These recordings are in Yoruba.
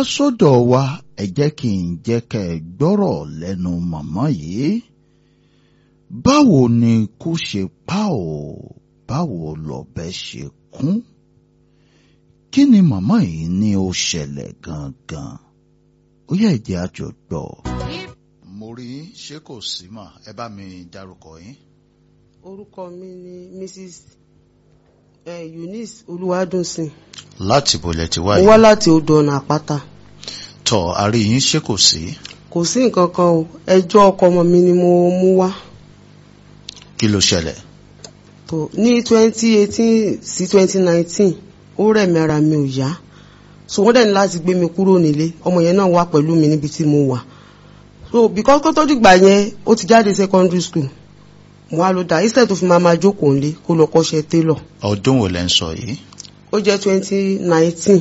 sọ́dọ̀ wa ẹ jẹ́ kí n jẹ́ kẹ́ ẹ gbọ́rọ̀ lẹ́nu màmá yìí báwo ni kú ṣe pa ò báwo lọ̀bẹ ṣe kún kí ni màmá yìí ní ó ṣẹlẹ̀ gangan ó yẹ jẹ́ àjọ gbọ́. mo rí ṣé kò sí mà ẹ bá mi dárúkọ yín. orúkọ mi ni mrs eh, eunice olúwadùnsìn láti bolẹ̀ ti mo wáyé wá láti odò ọ̀nà àpáta tọ̀ àrí yín ṣé kò sí kò sí nǹkan kan o ẹjọ́ ọkọ ọmọ mi ni mo mú wá kí ló ṣẹlẹ̀ tó ní twenty eighteen sí twenty nineteen ó rẹ̀ mí ara mi ò yá so wọ́n dẹ̀ ní láti gbé mi kúrò nílé ọmọ yẹn náà wá pẹ̀lú mi níbi tí mo wà so because kó tó dìgbà yẹn ó ti jáde secondary school mo wá ló dá instead tó fi máa máa jókòó nílé kó lọ kọ́ṣẹ́ tailor ọdún wo lẹ́ ń sọ yìí ó jẹ́ twenty nineteen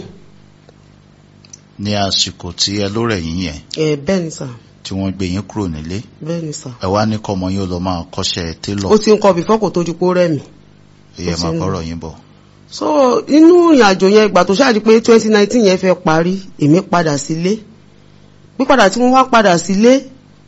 ní àsìkò tí ẹ ló rẹ̀ yín yẹn ẹ̀ bẹ́ẹ̀ ni sà tí wọ́n gbé yín kúrò nílé bẹ́ẹ̀ ni sà ẹ wá ní kọ́mọ yín ó lọ máa kọ́ṣẹ́ télọ̀ ó ti ń kọ́ before kó tó di pé ó rẹ̀ mí ìyẹn ó ti máa ń- bọ́rọ̀ yín bọ̀ so inú ìrìnàjò yẹn ìgbà tó ṣáà di pé twenty nineteen yẹn fẹ́ parí èmi padà sílé pípadà tí mo wá padà sílé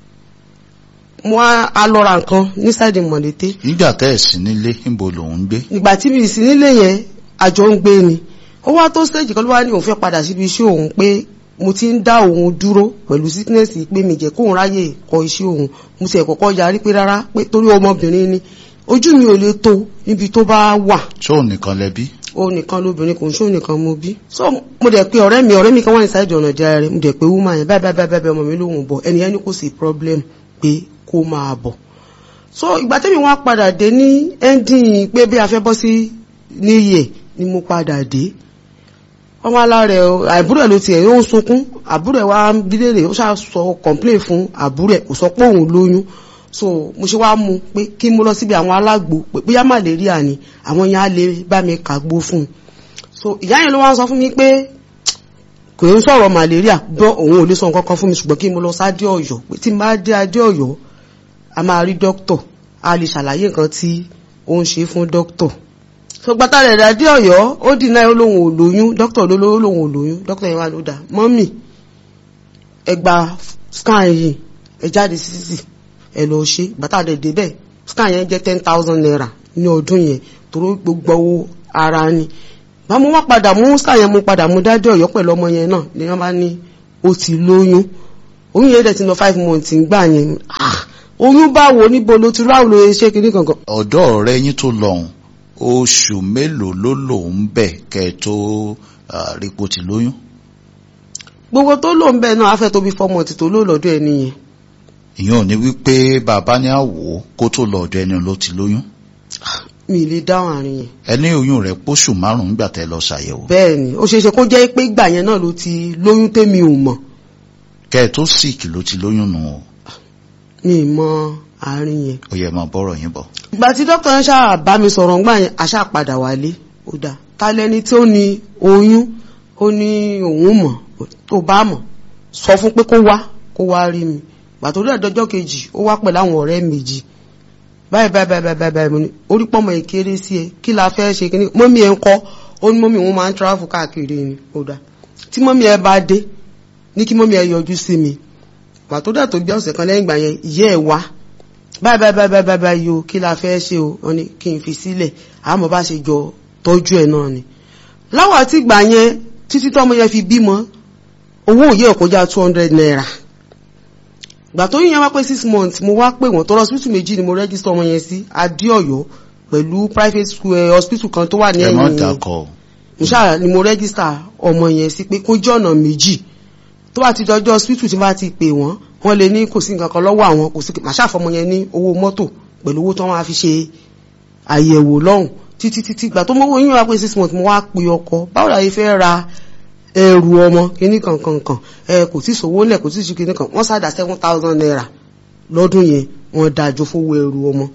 mo wá a lọ ra nǹkan ní sáìdì mọ̀lété nígbà tẹ́ ẹ̀ sí nílé níbo lòun ń gbé ìgbà tí mi sì nílé yẹn àjọ ń gbé ni ó wá tó stage kan ló wá ní òun fẹ́ padà síbi iṣẹ́ òun pé mo ti ń dá òun dúró pẹ̀lú sickness yìí pé mi jẹ́ kóun ráyè kọ iṣẹ́ òun mo sì kọ́kọ́ yarí pé rárá pé torí ọmọbìnrin ni ojú mi ò lè tó níbi tó bá wà tó nìkan lẹ́bí ó nìkan lóbìnrin kò ń ṣó nìkan mo bí. so mo dẹ̀ pé ọ̀rẹ́ mi ọ̀rẹ́ mi kan wà ní sáìdì ọ̀nà ìjà rẹ̀ mo dẹ̀ pé woman yẹn báyìí báyìí báyìí báyìí ọmọ mi lòun bọ̀ ẹni yẹn ní kò sí problem pé kó máa bọ̀. so ìgbà tẹ́mi wá padà dé ní ending pé bí a fẹ́ bọ́ sí new year ni mo padà dé. ọmọ alárẹ̀ àbúrò ẹ̀ ló tiẹ̀ ó ń sunkún àbúrò ẹ̀ wá bílẹ̀ rẹ̀ ó ṣáà sọ complain fún àbúrò ẹ̀ kò sọ pé òun lóyún so mo ṣe wá mú pé kí mo lọ síbi àwọn alágbo pé bóyá malaria ni àwọn yẹn á lè bá mi kàgbó fún un so ìyá yẹn ló wá ń sọ fún mi pé kò ń sọ̀rọ̀ malaria bọ́ òun ò lè sọ nǹkan kan fún mi ṣùgbọ́n kí mo lọ sádé ọ̀yọ́ pé tí n bá dé adé ọ̀yọ́ a máa rí dókítọ̀ a lè ṣàlàyé nǹkan tí ó ń ṣe fún dókítọ̀ so gbàtà rẹ̀ dádé ọ̀yọ́ ó dì náà ó lóun ò lóyún dókítọ̀ ló ló lóun ò lóyún dókítọ̀ yẹn wá ló dà mọ́mì ẹ gba scan yìí ẹ jáde sí títì ẹ lọ ṣe bàtà rẹ̀ débẹ̀ scan yẹn jẹ́ ten thousand naira ní ọdún yẹn torí gbogbo owó ara ni bá mo wá padà mú scan yẹn mo padà mú dádé ọ̀yọ́ pẹ̀lú ọmọ yẹn náà ni wọ́n bá ní ó ti lóyún oyún yẹn dẹ̀ ti lọ five months ńgbà yẹn ah oyún báwo níbo ló ti ráwọ̀ ló ṣe kíní kankan ọ̀dọ́ ọ̀rẹ́ yín tó lọ́hùn oṣù mélòó ló lòun bẹ̀ kẹ́ ẹ tó ah, rí pó ti lóyún gbogbo tó lò ń bẹ̀ náà á fẹ́ tó bí four months tó lò lọ́dọ̀ ẹni yẹn ìyẹn ò ní wípé bàbá ní àwò kó tó lọ ọ̀dọ̀ ẹni ló ti lóyún mi ì lè dáhùn àárín yẹn ẹni oyún rẹ̀ póṣù márùn-ún nígbà tẹ́ lọ ṣàyẹ̀wò bẹ́ẹ̀ ni ó ṣeéṣe kó jẹ́ pé ìgbà yẹn náà ló ti lóyún tèmi ò mọ̀ kẹ́ ẹ tó sick ló ti lóyún nù o mi ì mọ àárín yẹn ó yẹ máa bọ́rọ̀ yín bọ̀ ìgbà tí dókítà ń ṣáà bá mi sọ̀rọ̀ ńgbà yẹn àṣà padà wálé ó dáa ta lẹni tí ó ní oyún ó ní òun mọ̀ tó bá mọ̀ sọ fún pé kó wá kó wá rí mi ìgbà tó dẹ̀ dọjọ́ kejì ó wá pẹ̀lú àwọn ọ̀rẹ́ méjì báyìí báyìí báyìí báyìí báyìí mo ní orí pọ́mọ ìkéré sí ẹ kí la fẹ́ ṣe kíní mọ́mí ẹ ń kọ́ ó ní mọ́mí òun máa ń travel káàkiri ni ó dáa tí mọ́mí ẹ bá dé ní kí mọ́mí ẹ yọjú sí mi ìgbà tó dẹ̀ tó bí ọ̀sẹ̀ kan lẹ́yìn ìgbà yẹn ìyá ẹ wá báyìí báyìí báyìí báyìí báyìí báyìí o kí la fẹ́ ṣe o wọ́n ní kí n fi sílẹ̀ àmọ́ bá ṣe jọ tọ́jú ẹ̀ náà ni. láwọn àti ìgbà yẹn títí tọ́mọ yẹn fi bímọ owó òye ẹ̀ kọjá two hundred naira. ìgbà tó yíyan wá pé six months mo wá pè wọ́n tó hospital méjì ni mo register ọmọ yẹn sí adéọ̀yọ́ pẹ̀lú private school eh, hospital kan tó wà ní ẹ má ẹ̀yìn dákọ̀ mo ṣáà ni mo register ọmọ yẹn sí pé kó jẹ́ ọ̀nà méjì tó bá ti dọjọ́ hospital tí bá ti pè wọ́n wọ́n lè ní kò sí nǹkan kan lọ́wọ́ àwọn kò sí màá ṣàfọmọ yẹn ní owó mọ́tò pẹ̀lú owó tó wọ́n á fi ṣe àyẹ̀wò lọ́hùn títí títí ìgbà tó mọ́wọ́ yín wá pé six months mo wá pe ọkọ báwo la yẹ fẹ́ ra ẹrù ọmọ kíní kankan kan ẹ kò tí sówó lẹ̀ kò tí sí kíní kan wọ́n sáà dá seven thousand naira lọ́dún yẹn wọ́n dájọ́ fowó ẹrù ọmọ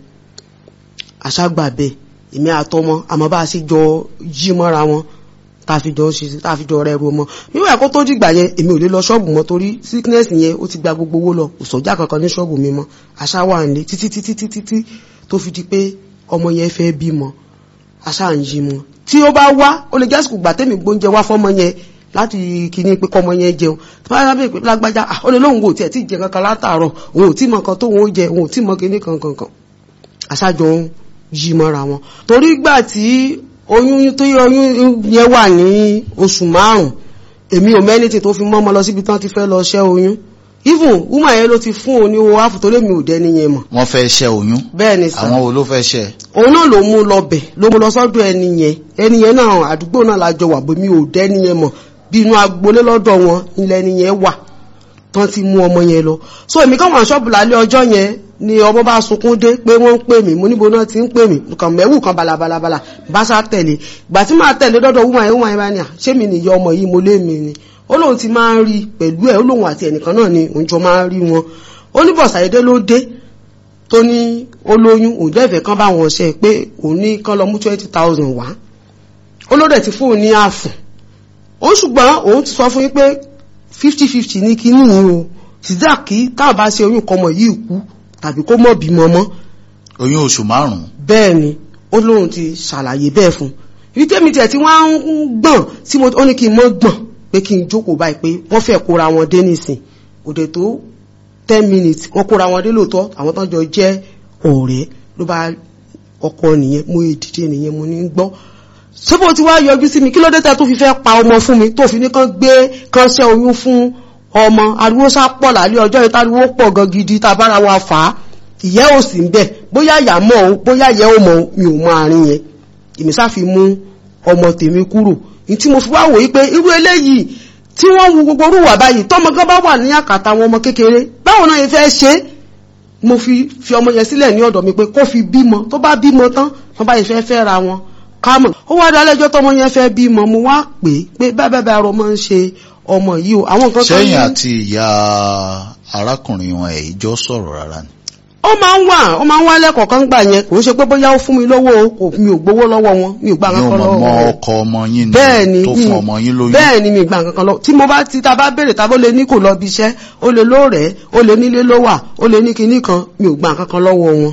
àṣàgbà bẹ́ẹ̀ èmi àtọmọ àmọ́ bá a ṣe jọ yí mọ́ra wọn tàfijọ́ ṣe tàfijọ́ rẹ̀ ru ọmọ níwọ̀n ẹ̀kọ́ tó dìgbà yẹn èmi ò lè lọ ṣọ́ọ̀bù mọ́ torí sickness yẹn ó ti gba gbogbo owó lọ kò sọ́jà kankan ní ṣọ́ọ̀bù mi mọ́ àṣà wà nílé títí títí títí tí tó fi di pé ọmọ yẹn fẹ́ bímọ àṣà ń yí mọ́ tí ó bá wá ó lè jásìkò gbà tẹ́mi gbóúnjẹ wá fọ́mọ yẹn láti kíní pé kọ́mọ yẹn jẹun tí wọ́n bá bẹ̀rẹ̀ pé lágbájá ah ó lè lóun kò tiẹ̀ tí jẹ kankan látàárọ̀ òun ò tí mọ nǹkan tóun ó jẹ òun ò tí mọ kíní kankan kan àṣàjọ ń yí mọ́ra wọn torí gbà tí oyún tó yẹ oyún yẹn wà ní oṣù márùn èmi ò mẹ́nìtì tó fi mọ́ ọmọ lọ síbi tán ti fẹ́ lọ ṣẹ́ oyún even woman yẹn ló ti fún òun ní owó áfù tó lè mi ò dẹ́ni yẹn mọ̀ wọ́n fẹ́ ṣẹ́ oyún bẹ́ẹ̀ ni sà àwọn wo ló fẹ́ ṣẹ́ òun náà ló mú lọ bẹ̀ ló mú lọ sọ́dọ̀ ẹni yẹn ẹni yẹn náà àdúgbò náà lájọ wà bó mi ò dẹ́ni yẹn mọ̀ bí inú agbolé lọ́dọ̀ wọn ilẹ̀ ẹni yẹn wà tán ti mú ọmọ yẹn lọ so èmi kàn wọ́n ṣọ́ọ̀bù lálẹ́ ọjọ́ yẹn ni ọmọ bá sunkún dé pé wọ́n ń pè mí mo níbo náà ti ń pè mí nǹkan mẹ́wù kan balabalabala bá sá tẹ̀lé ìgbà tí máa tẹ̀lé dọ́dọ̀ wúmọ̀ yẹn wúmọ̀ yẹn bá ní à ṣé mi nìyọ ọmọ yìí mo lé mi ni ó lóun ti máa ń rí pẹ̀lú ẹ̀ ó lóun àti ẹnìkan náà ni òun jọ máa ń rí wọn ó ní bọ̀sàyédé ló dé tó ní olóyún òun dẹ́fẹ̀ẹ́ kan bá wọn ṣe pé òun ní kán lọ mú twenty thousand wá ó ló dẹ̀ ti fún òun ní àfùn ó ṣùgbọ́n òun ti sọ fún yín pé fifty fifty ní kíní yìí o sídà kí táwọn bá ṣe oyún kọmọ yìí kú tàbí kó mọ̀ bímọ mọ́ oyún oṣù márùn-ún bẹ́ẹ̀ ni ó lóun ti ṣàlàyé bẹ́ẹ̀ fún ibi tẹ́mi tiẹ̀ tí wọ́n ń gbọ̀n tí mo ó ní kí n mọ́ gbọ̀n pé kí n jókòó báyìí pé wọ́n fẹ́ kóra wọn dé nísìn òde tó ten minutes wọ́n kóra wọn dé lóòótọ́ àwọn tó ń jọ jẹ́ ọ̀rẹ́ ló bá ọkọ nìyẹn mo èdìdì nìyẹn mo ní gbọ́ sọ́bọ̀ tí wàá yọjú sí mi kí ló dé tẹ́ tó fi fẹ́ pa ọmọ fún mi tó fi ní kán gbé kán ṣẹ́ oyún fún ọmọ ariwo sá pọ̀ lálẹ́ ọjọ́ yìí táriwo pọ̀ gan gidi tá a bára wa fà á ìyẹ́ ò sí ń bẹ̀ bóyá ìyá mọ̀ o bóyá ìyẹ́ ò mọ̀ o mi ò mọ àárín yẹn èmi sá fi mú ọmọ tèmi kúrò ní tí mo fi wá wòye pé irú eléyìí tí wọ́n wu gbogbo orúwà báyìí tọ́mọ gan bá wà ní àkàtà àwọn ọmọ kékeré báwo náà yẹn fẹ́ ṣe é mo fi fi ọmọ yẹn sílẹ̀ ní ọ̀dọ̀ mi pé kó fi bímọ tó bá bímọ tán wọ́n bá yẹn fẹ́ fẹ́ ra wọn kámọ̀ ó wá dá lẹ́jọ́ tọ́mọ yẹn fẹ́ bímọ mo wá pè é pé bẹ́ẹ̀ bẹ́ẹ̀ bẹ́ẹ̀ ọmọ ń ṣe ọmọ yìí o àwọn nǹkan tó ní sẹ́yìn àti ìyá arákùnrin wọn ẹ̀ ìjọ sọ̀rọ̀ rárá ni ó máa ń wà ó máa ń wá lẹ́kọ̀ọ́ kan gbà yẹn kò ń ṣe pé bóyá ó fún mi lówó o kò mi ò gbowó lọ́wọ́ wọn mi ò gbà yóò kankan mọ̀ lọ́wọ́ mọ́ wọn ọkọ ọmọ yín ni bẹ́ẹ̀ ni tó mi- fún ọmọ yín lóyún bẹ́ẹ̀ ni mi gbà kankan lọ tí mo bá ti ta bá béèrè ta bó lè ní kò lọ bí iṣẹ́ ó lè lóòrẹ́ ó lè nílé ló wà ó lè ní kinní kan mi ò gbà kankan lọ́wọ́ wọn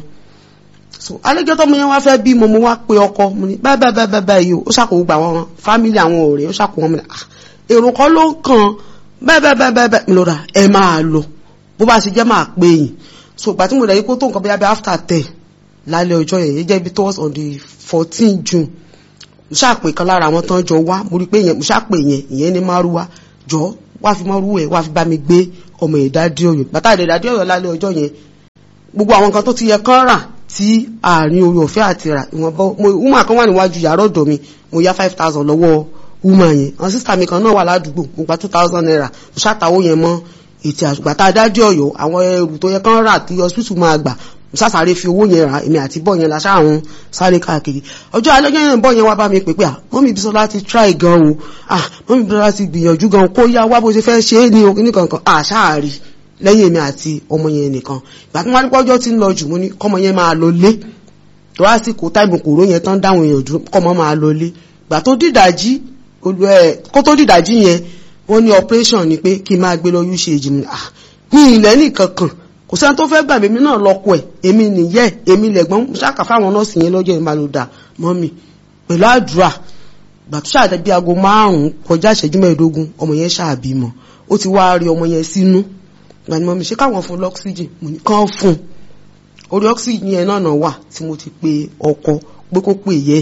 so alẹ́jọ́ tọ́mọ yẹn wá fẹ́ bí mo mo wá pe ọkọ mo ní bẹ́ẹ̀ bẹ́ẹ̀ bẹ́ẹ̀ bẹ́ẹ̀ bẹ́ẹ̀ yìí o ó ṣàkóso gbà wọn fámìlì àwọn ọ̀rẹ́ ó ṣàkóso wọn mi ah èrò kan ló kàn bẹ́ẹ̀ bẹ́ẹ̀ bẹ́ẹ̀ bẹ́ẹ̀ bẹ́ẹ̀ mi lọ rà ẹ máa lọ bó bá ṣe jẹ́ máa pè yín so ìgbà tí mo rẹ̀ yí kó tó nǹkan bóyá bí after ten lálẹ́ ọjọ́ yẹn yẹn jẹ́ bí towards on the fourteen June mo ṣàpè kan lára àwọn tán jọ wá mo rí pé yẹn mo ṣàpè yẹn ìyẹn ní márúwá jọ wá fi márúwá ẹ wá fi bá mi gbé ọmọ ìdádé Ọ̀yọ́ bàtà ìdádé Ọ̀yọ́ lálẹ́ ọjọ́ yẹn gbogbo àwọn nǹkan tó ti yẹ kán rà tí àárín orí ọ̀fẹ́ àti rà ìwọ̀nba mo woman kan wà níwájú yàrá ọ̀dọ̀ mi mo yá five thousand lọ́wọ́ woman yẹn àwọn sísá mi kan náà wà ládùúgbò mo gba two thousand naira mo ṣàtàwó yẹn mọ́ ètò àgbà tá a dájú Ọ̀yọ́ àwọn ẹrù tó yẹ kán rà tí hospital máa gbà mo sásàrè fi owó yẹn rà èmi àti bọ́ yẹn la ṣáàrùn sáré káàkiri ọjọ́ alẹ́jọ́ yẹn bọ́ yẹn wá bá mi pè pé à mọ́mí Bísọ́lá ti try gan o à mọ́mí Bísọ́lá ti gbìyànjú gan kó yá wá bó ṣe fẹ́ ṣe é ní oní kankan àṣáàrí lẹ́yìn èmi àti ọmọ yẹn nìkan ìgbà tí wọ́n rí pọ́jọ́ tí ń lọ jù mo ní kọ́mọ yẹn máa lọ lé tó wá sí kó táìmù kòró yẹn tán dáhùn èèyàn dúró kọ́mọ máa lọ lé ìgbà tó dìdàjí olú ẹ kó tó dìdàjí yẹn wọ́n ní operation ni pé kí n máa gbé lọ usage mi ah ní ilẹ̀ nìkan kan kò sẹ́ni tó fẹ́ gbà mí èmi náà lọ́kọ ẹ̀ èmi nìyẹ́ èmi lẹ̀gbọ́n mo ṣáà kà fáwọn nọ́ọ̀sì yẹn lọ́jọ́ ìmọ̀ ló dà mọ́ mi pẹ̀lú àdúrà ìgbà tó ṣáà bí aago márùn-ún kọjá ìṣẹ́jú mẹ́ẹ̀ẹ́dógún ọmọ yẹn ṣáà bímọ ó ti wá rí ọmọ yẹn sínú ìgbà ni mo mi ṣe káwọn fún lọ́ksíjìn mo ní kán fún un orí ọ́ksíjìn yẹn náà náà wà tí mo ti pe ọkọ pé kó pè yẹ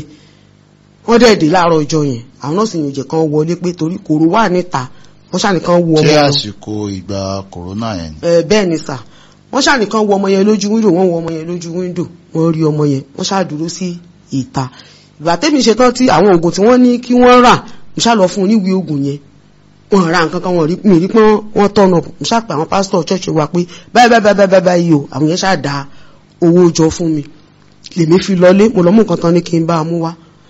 wọ́n dẹ̀ dé láàárọ̀ ọjọ́ yẹn àwọn nọ́ọ̀sì yẹn ò jẹ́ kán wọlé pé torí kòrò wà níta wọ́n ṣàníkan wo ọmọ ṣé yẹn àsìkò ìgbà kòrónà yẹn ni ẹ bẹ́ẹ̀ ni sà wọ́n ṣàníkan wo ọmọ yẹn lójú wíńdò wọ́n wo ọmọ yẹn lójú wíńdò wọ́n rí ọmọ yẹn wọ́n ṣàdúró sí ìta ìgbà tẹ́mi ṣetán tí àwọn oògùn tí wọ́n ní kí wọ́n rà mo ṣá lọ fún oníwèé oògùn yẹn wọ́n ra nǹkan kan wọ́n rí mi rí pọ́n wọ́n tọ̀nà mo ṣá pé àwọn pásítọ̀ ṣọ́ọ̀ṣì wa pé báyìí báyìí báyìí báyìí báyìí o àwọn yẹn ṣá da owó jọ fún mi lèmi fi lọlé mo lọ mú nǹkan tán ní kí n bá a mú wá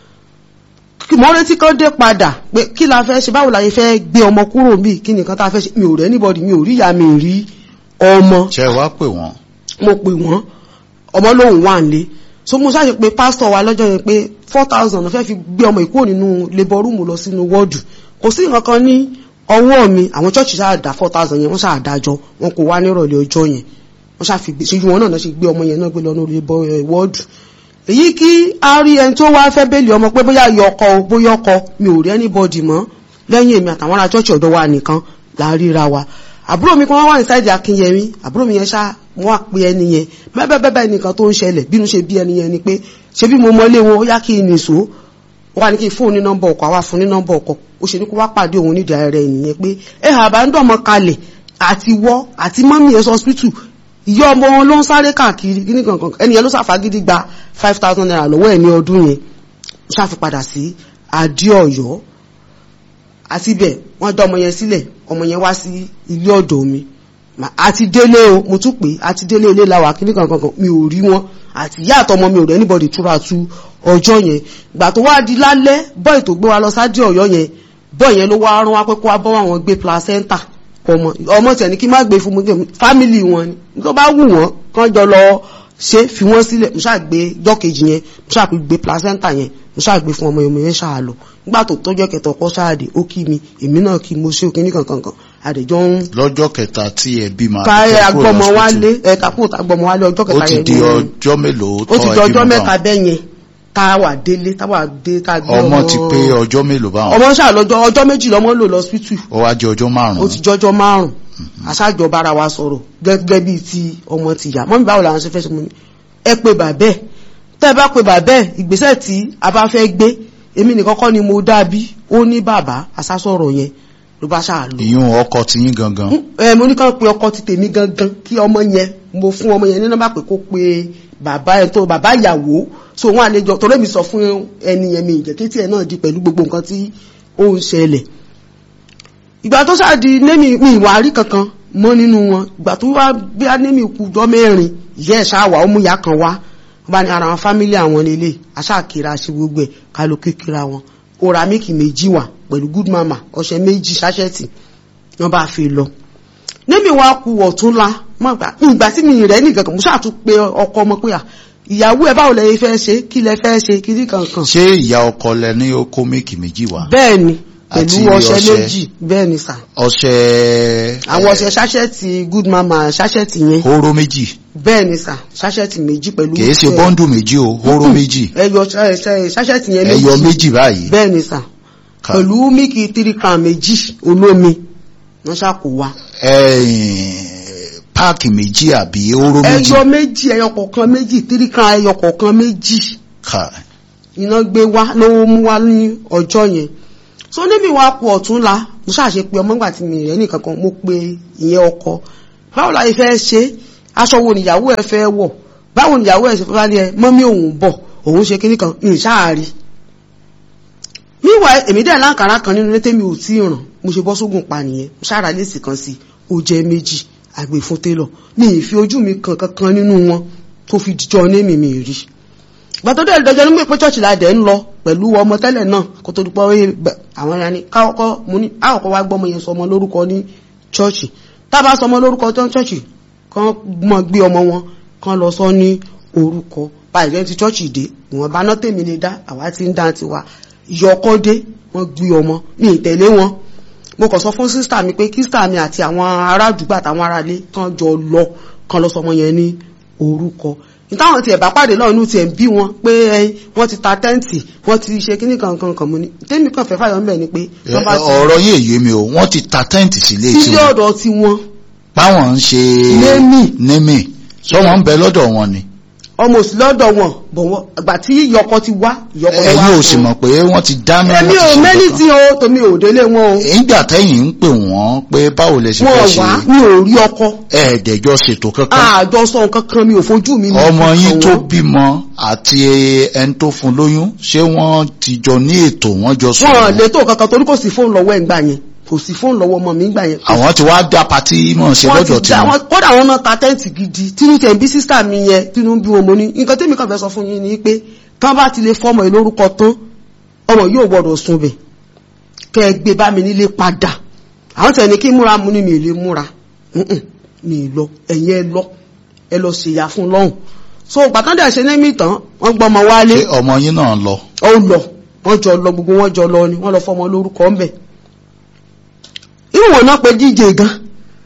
kí mo retí kan dé padà pé kí la fẹ́ ṣe báwo la yẹ fẹ́ gbé ọmọ kúrò níbí kí nìkan tá a fẹ́ ṣe mi ò rẹ́ anybody mi ò rí ìyá mi ò rí ọmọ ṣé ẹ wá pè wọ́n mo pè wọ́n ọmọ lòun wà nílé so mo ṣáà ṣe pé pásítọ̀ wa lọ́jọ́ yẹn pé four thousand fẹ́ fi gbé ọmọ ìkúrò nínú labour room lọ sínú wọ́ọ̀dù kò sí nǹkan kan ní ọwọ́ mi àwọn chọ́ọ̀chì ṣáà dá four thousand yẹn wọ́n ṣáà dájọ́ wọn kò wá nírọ̀lẹ́ ọjọ́ yẹn wọ́n ṣáà fi gbé ṣíjú wọn náà náà ṣe gbé ọmọ yẹn náà gbé lọ ní labour eh, wọ́ọ̀dù èyí kí a rí ẹni tó wá fẹ́ bẹ́ẹ̀lì ọmọ pé bóyá yọ ọkọ o bóyá ọkọ mi ò rí anybody mọ́ lẹ́yìn èmi àtàwọn ará chọ́ọ̀chì ọ̀dọ́ wa nìkan là ń ríra wa àbúrò mi kan wá wà ní sáìdì akínyẹmí àbúrò mi yẹn ṣá mo wá pe ẹni yẹn bẹ́ẹ̀bẹ́ẹ̀ nìkan tó ń ṣẹlẹ̀ bínú ṣe bí ẹni yẹn ni pé ṣé bí mo mọlé wọn ó yá kí n nìṣó ó wá ní kí n fún ní nọ́mbà ọkọ̀ àwa fún ní nọ́mbà ọkọ̀ ó ṣe ní kó wá pàdé òun nídìí ara rẹ̀ nìyẹn pé ẹ àbá ń dọ̀mọ kalẹ̀ àti wọ́ àti mọ́mí ẹ̀ sọ́spítù ìyá ọmọ wọn ló ń sáré káàkiri kíní kankan ẹni yẹn ló ṣàfagídí gba five thousand naira lọ́wọ́ ẹ̀ ní ọdún yẹn ó ṣàfi padà sí adéọ̀yọ́ àti bẹ́ẹ̀ wọ́n dá ọmọ yẹn sílẹ̀ ọmọ yẹn wá sí ilé ọ̀dọ̀ mi àti délé o mo tún pè àti délé ilé làwà kíní kankan mi ò rí wọn àti ìyá àtọmọ mi ò rẹ anybody túra tu ọjọ́ yẹn gbà tó wá di lálẹ́ bọ́ì tó gbé wa lọ sáde ọ̀yọ́ yẹn bọ́ì yẹn ló wá rán wá pé kó wá bọ́ àwọn gbé placenta ọmọ ọmọ tẹ̀ ní kí má gbé fún mi fámìlì wọn ni tó bá wù wọ́n kán jọ lọ ṣe fi wọ́n sílẹ̀ mo ṣáà gbé jọ́kejì yẹn mo ṣáà gbé placenta yẹn mo ṣáà gbé fún ọmọ yẹn mo yẹn ṣáà lọ nígbà tó tọ́jọ́ kẹta ọkọ ṣáàdì ó kí mi èmi náà kí mo ṣe òkè ní kankan kan àdèjọ́ ń. lọ́jọ́ kẹta tí ẹ bí máa ká ẹ agbọmọ wálé ẹ kakú agbọmọ wálé ọjọ́ kẹta yẹn ó ti di ọjọ́ mélòó ó ti di ọjọ́ mẹ́ta bẹ́ẹ̀ yẹn tá a wà délé tá a wà dé tá a gbé ọmọ ti pé ọjọ́ mélòó báwọn. ọmọ ṣáà lọ́jọ́ ọjọ́ méjì lọ́mọ lò lọ hospital. ó wá jẹ́ ọjọ́ márùn-ún. ó ti jọjọ́ márùn-ún aṣáájọ bára wa sọ̀rọ̀ gẹ́gẹ́ bíi ti ọmọ ti yà mọ́mí báwo làwọn ṣe fẹ́ ṣe mú ni ẹ pé bàbẹ́ tẹ́ ẹ bá pé bàbẹ́ ìgbésẹ̀ tí a bá fẹ́ gbé èmi nìkan kọ́ ni mo dábí ó ní bàbá aṣásọ̀rọ̀ yẹn ló bá ṣáà lò. ìyún ọkọ ti yín gangan. ẹ mo ní kàn pé ọkọ ti tèmi gangan kí ọmọ yẹn mo fún ọmọ yẹn ní nọ́mbà pé kó pe bàbá ẹ tó bàbá ìyàwó so wọn àlejò torí mi sọ fún ẹni yẹn mi ìjẹ́kẹ́tì ẹ̀ náà di pẹ̀lú gbogbo nǹkan tí ó ń ṣẹlẹ̀ ìgbà tó ṣáàdì némi mi ìwà rí kankan mọ́ nínú wọn ìgbà tó wá bí a némi kú jọ mẹ́rin ìyá ẹ̀ ṣáà wà ó mú ìyá kan wá wọ́n bá ní ara wọn fámílì àwọn lélẹ̀ aṣáàkiri àṣẹ gbogbo ẹ̀ ká ló kékeré wọn ó ra mílìkì méjì wà pẹ̀lú good mama ọṣẹ méjì ṣáṣẹ́tì wọ́n bá fi lọ némi wá ku ọ̀túnla ìgbà tí mi rẹ̀ nìkan kan mo ṣáà tún pe ọkọ ọmọ pé ìyàwó ẹ báwo lẹ fẹ́ ṣe kí lẹ fẹ́ ṣe kiri kankan. ṣé ìyá ọkọ lẹ ní ó kó mílìkì méjì wá. bẹ́ẹ̀ ni pẹ̀lú ọṣẹ méjì bẹ́ẹ̀ ni sà. ọṣẹ. àwọn ọṣẹ ṣáṣẹ́ẹ̀tì good mama ṣáṣẹ́ẹ̀tì yẹn. hóró méjì. bẹ́ẹ̀ ni sà ṣáṣẹ́ẹ̀tì méjì pẹ̀lú. kìí ṣe bọ́ńdù méjì o hóró méjì. ẹyọ ṣáṣẹ́ẹ̀tì yẹn méjì. ẹyọ méjì báyìí. bẹ́ẹ̀ ni sà pẹ̀lú mílìkì three crown méjì olómi wọ́n ṣàkó wa. páàkì méjì àbí hóró méjì. ẹyọ méjì ẹyọ kọ̀ọ̀kan méjì three crown ẹyọ kọ̀ọ̀kan méjì. iná gbé wá ló mú wá ní ọjọ́ yẹn so níbi wa kú ọ̀tún la mo ṣàṣe pé ọmọ ìgbà tí mi rẹ̀ nìkan kan mo pe ìyẹn ọkọ báwo la fẹ́ ṣe aṣọ wo nìyàwó ẹ fẹ́ wọ̀ báwo nìyàwó ẹ ṣe fẹ́ lálẹ́ mọ́mí òun bọ̀ òun ṣe kíní kan ní ìṣáàrí míwà èmi dẹ̀ láǹkàrà kan nínú létí mi ò tí ì ràn mo ṣe bọ́ sógun pa nìyẹn mo ṣáàrà lẹ́sì kan sí ó jẹ́ méjì àgbè fún télọ̀ ní ìfi ojú mi kan kankan nínú wọn tó fi dìjọ ní mi mi rí gbàtọ́dọ̀ ìdọ́jọ́ nígbà pé chọ́ọ̀chì ládẹ̀ ń lọ pẹ̀lú ọmọ tẹ́lẹ̀ náà kó tó dúpọ́ àwọn ẹ̀yà ni káwọ́kọ́ mo ní àkọ́kọ́ wá gbọ́mọ yẹn sọmọ lórúkọ ní chọ́ọ̀chì tábà sọmọ lórúkọ tó ń chọ́ọ̀chì kan mọ̀ gbé ọmọ wọn kan lọ sọ ní orúkọ báyìí lẹ́yìn tí chọ́ọ̀chì dé ìwọ̀n bá ná tèmi lè dá àwa ti ń dá tiwa ìyọkọ́ dé wọ́n gbé ọmọ ní ìtẹ̀lé wọn mo kàn sọ fún sísítà mi pé kísítà mi àti àwọn ará àdúgbò àtàwọn aráalé kan jọ lọ kan lọ sọmọ yẹn ní orúkọ ìtàwọn tí ẹ̀bá pàdé náà inú ti ẹ̀ ń bí wọn pé ẹyin wọ́n ti ta tẹ́ǹtì wọ́n ti ṣe kíní kankan kan mú ni tẹ́mi kan fẹ́ fàyọ̀ ńbẹ̀ ni pé. ọ̀rọ̀ yìí èyí mi o wọ́n ti ta tẹ́ǹtì sílé tí ilé ọ̀dọ̀ tí wọ́n. báwọn ń ṣe némì némì sọ wọn ń bẹ lọ́dọ̀ wọn ni. ọmọ òsì lọ́dọ̀ wọn bọ̀ wọ́n àgbà tí ìyọkọ ti wá ìyọkọ ti wá. ẹ̀yin ò sì mọ̀ pé wọ́n ti dáná èmi ò mẹ́ni tí o tòmi ò délé wọn o. ìgbà tẹ́yìn ń pè wọ́n pé báwo lẹ ṣe fẹ́ ṣe. wọn wá mi ò rí ọkọ. ẹ̀ẹ́dẹ̀jọ́ ṣètò kankan. àjọ sọ kankan mi ò fojú mi. ọmọ yín tó bímọ àti ẹni tó fún lóyún ṣé wọ́n ti jọ ní ètò wọ́n jọ sọ. wọn lè tó kankan torí kò sí fóònù lọ́wọ́ ẹ̀ ń gbà yẹn kò sí fóònù lọ́wọ́ ọmọ mi gbà yẹn. àwọn ti wá dá patí mọ̀ ṣe lọ́jọ́ tí wọ́n. kódà wọn náà ta tẹ́ǹtì gidi tínú tẹ̀ ń bí sísítà mi yẹn tínú ń bí wọn mo ní nǹkan tẹ́mi kan fẹ́ sọ fún yín ni pé tán bá ti lè fọmọ ẹ lórúkọ tán ọmọ yóò gbọdọ̀ sun bẹ̀ kẹ́ ẹ gbé bá mi nílé padà àwọn tẹ̀ ní kí múra mu ni mi ò lè múra mi ì lọ ẹ̀yin ẹ lọ ẹ lọ ṣèyà fún lọ́hùn so gbàtàndà ṣe ní mìtàn wọ́n gbọ́ ọmọ wálé. ṣé ọmọ yín náà lọ. ó lọ wọ́n jọ lọ gbogbo wọn jọ lọ ni wọ́n lọ fọmọ lórúkọ ńbẹ̀ ìwọ̀n náà pé díje gan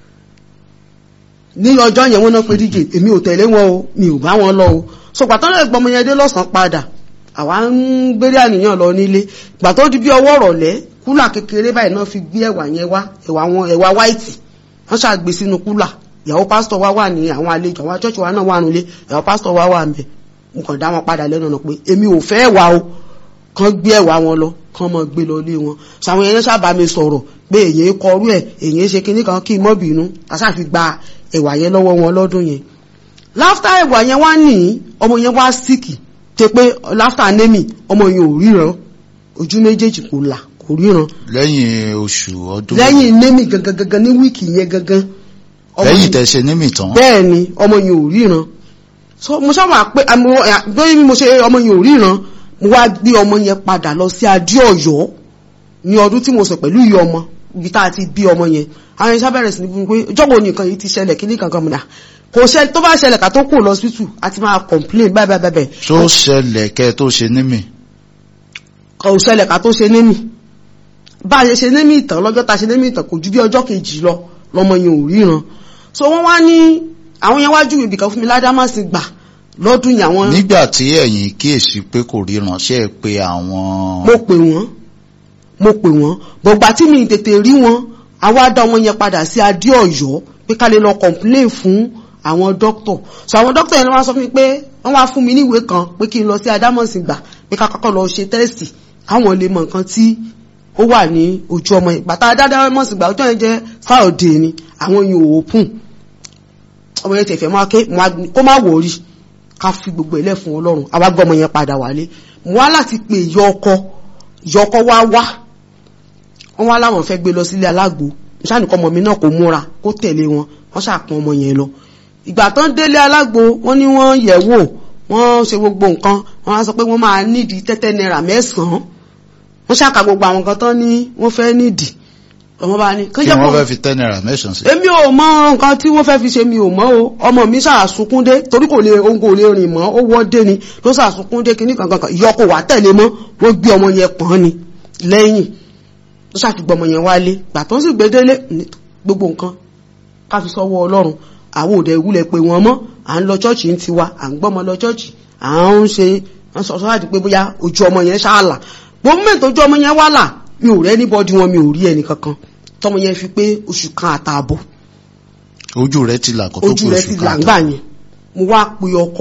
ní ọjọ́ yẹn wọ́n náà pé díje èmi ò tẹ̀lé wọn o mi ò bá wọn lọ o so gbàtọ́ lè gbọmọ yẹn dé lọ́sàn padà àwa ń gbéré àníyàn lọ nílé gbàtọ́ di bí ọwọ́ rọ̀lẹ́ kúlà kékeré báyìí náà fi gbé ẹ̀wà yẹn wá ẹ̀wà wọn ẹ̀wà wáìtì wọ́n ṣàgbé sínú kúlà ìyàwó pásítọ̀ wa wà ní àwọn àlejò àwọn chọ́ọ̀chì wa náà wà nílé ìyàwó pásítọ̀ wa wà ńbẹ̀ mo kàn dá wọn padà lẹ́nu ọ̀nà pé èmi ò fẹ́ ẹ̀wà o kàn gbé ẹ̀wà wọn lọ kàn mọ́ gbé lọ lé wọn ṣàwọn èèyàn sábà mi sọ̀rọ̀ pé èyàn kọrú ẹ̀ èyàn ṣe kinní kan kí n mọ́ bínú àṣàfi gba ẹ̀wà yẹn lọ́wọ́ wọn lọ́dún yẹn láftà ẹ̀wà yẹn wá ní ọmọ yẹn wá síkì tẹ pé láftà némì ọmọ yẹn ò ríran ojú méjèèjì kò là kò ríran lẹ́yìn oṣù ọdún lẹ́yìn némì gangan gangan ní wíìkì yẹn gangan ọmọ lẹ́yìn yẹn- tẹ̀sẹ̀ nímì tán bẹ́ẹ̀ ni ọmọ yẹn ò ríran so mo sábà pé àmọ́ ẹ̀, bí mo ṣe ọmọ yẹn ò ríran mo wá gbé ọmọ yẹn padà lọ sí adé ọ̀yọ́ ní ọdún tí mo sọ pẹ̀lú ìyá ọmọ ibi tá a ti bí ọmọ yẹn àwọn ẹ̀ṣá bẹ̀rẹ̀ sí ní fún mi pé jọ́gbọ̀n nìkan yìí ti ṣẹlẹ̀ kíní kankan mọ̀dà kò ṣe tó bá ṣẹlẹ̀ ká tó kù lọ síbítù a ti máa complain báyìí báyìí báyìí tó ṣẹlẹ̀ kẹ́ tó ṣe nímì kò ṣẹlẹ̀ ká tó ṣe némì bá a ṣe ṣe némì ìtàn lọ́jọ́ ta ṣe némì ìtàn kò ju bí ọjọ́ kejì lọ lọmọ yẹn ò ríran so wọ́n wá ní àwọn yẹn wájú ibìkan fún mi ládàmásì gbà lọ́dún yìí àwọn nígbà tí ẹ̀yin kíyèsí pé kò ríran ṣe é pé àwọn mo pè wọ́n mo pè wọ́n bọ̀gbà tí mi tètè rí wọn àwa dá wọn yẹn padà sí adé ọ̀yọ́ pé ká lè lọ complain fún àwọn dókítọ̀ so àwọn dókítọ̀ yẹn wá sọ fún mi pé wọ́n wá fún mi níwèé kan pé kí n lọ sí adámọ̀sìn gbà pé ká kọ́kọ́ lọ ṣe tẹ́sì káwọn lè mọ nǹkan tí ó wà ní ojú ọmọ yẹn bàtà adámọ̀sìn gbà ọjọ́ yẹn jẹ́ friday ni àwọn yẹn ò open ọmọ yẹn tẹ̀fẹ̀ máa ké mo wá- kó má wọ̀ọ́rì ká fi gbogbo ẹlẹ́ fún ọlọ́run àwa gbọ́ ọmọ yẹn padà wálé mo wá láti pè yọ ọkọ yọ ọkọ wá wá wọ́n wá láwọn fẹ́ gbé lọ sílé alágbo ìṣàníkọ́ ọmọ mi náà kò múra kó tẹ̀lé wọn wọ́n ṣàpọn ọmọ yẹn lọ ìgbà tán délé alágbo wọ́n ní wọ́n yẹ̀ wò wọ́n ṣe gbogbo nǹkan wọ́n á sọ pé wọ́n máa nídìí tẹ́tẹ́ náírà mẹ́sàn-án wọ́n ṣàkà gbogbo àwọn nǹkan tán ní wọ́n fẹ́ nídìí ọmọ bá ní kí wọ́n fẹ́ fi ten naira mẹ́sàn sí èmi ò mọ nǹkan tí wọ́n fẹ́ fi ṣe mi ò mọ̀ o ọmọ mi ṣàṣùkúndé torí kò lè ohun kò lè rìn mọ́ ó wọ́dé ni ló ṣàṣùkúndé kíní kankan kan ìyọkọ̀ wà tẹ̀lé mọ́ wọ́n gbé ọmọ yẹn pọ̀n ni lẹ́yìn ló ṣàfihàn ọmọ yẹn wálé gbà tó ń sì gbé délé ní gbogbo nǹkan ká fi sọ́wọ́ ọlọ́run àwọn òde ìwúlẹ̀ pé wọ́n mọ́ à ń lọ chọ́ọ̀chì ń tiwa à ń gbọ́mọ lọ chọ́ọ̀chì à ń ṣe à ń sọ sọ́wọ́ àti pé bóyá ojú ọmọ yẹn ṣáàlà gbogbo mẹ́ta ojú ọmọ yẹn wà là mi ò rẹ́ níbọ̀dí wọn mi ò rí ẹnì kankan tọmọ yẹn fi pé oṣù kan àtààbọ̀ ojú rẹ̀ ti là kó tó ojú kú rẹ̀ oṣù ti kan làǹgbà yẹn mo wá pe ọkọ